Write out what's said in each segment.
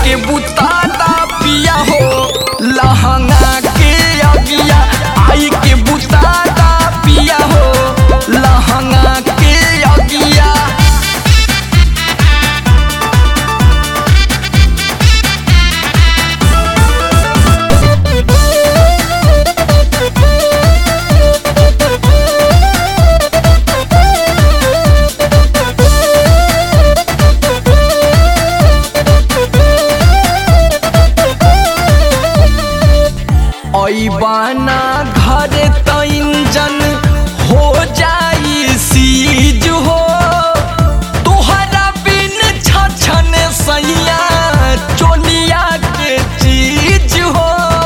के बुतादा पिया हो लहंगा के अगिया आई के बुतादा पिया हो लहंगा के अगिया ऐबाना घर त इंजन हो जाई सीज हो तोहरा बिन छछन सैया चोलिया के चीज हो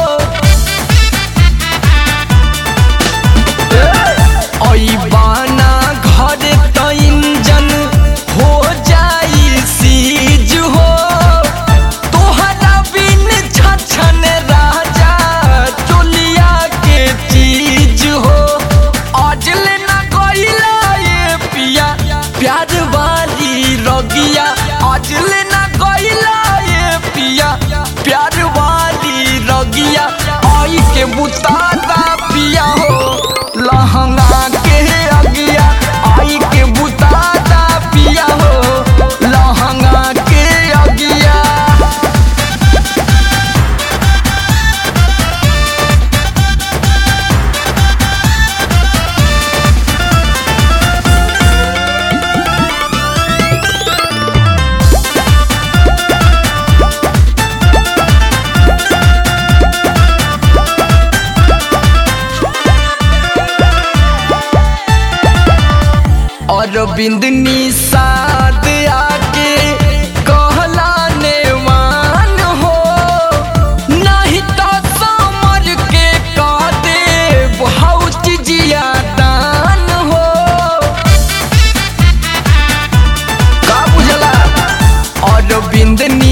ऐबाना घर त इंजन हो जाई सीज हो तोहरा बिन छछन राजा चोलिया के चीज हो अजल न कइला ये पिया प्यार वाली रगिया अजल न कइला ये पिया प्यार वाली रगिया आई के बुतादा पिया हो लहंगा के अगिया आई के बुतादा पिया हो लहंगा के अगिया अरविंद निषाद आके कहला नेवान हो नहीं तो समर के कह दे बहुत जिया दान हो का बुझला अरविंद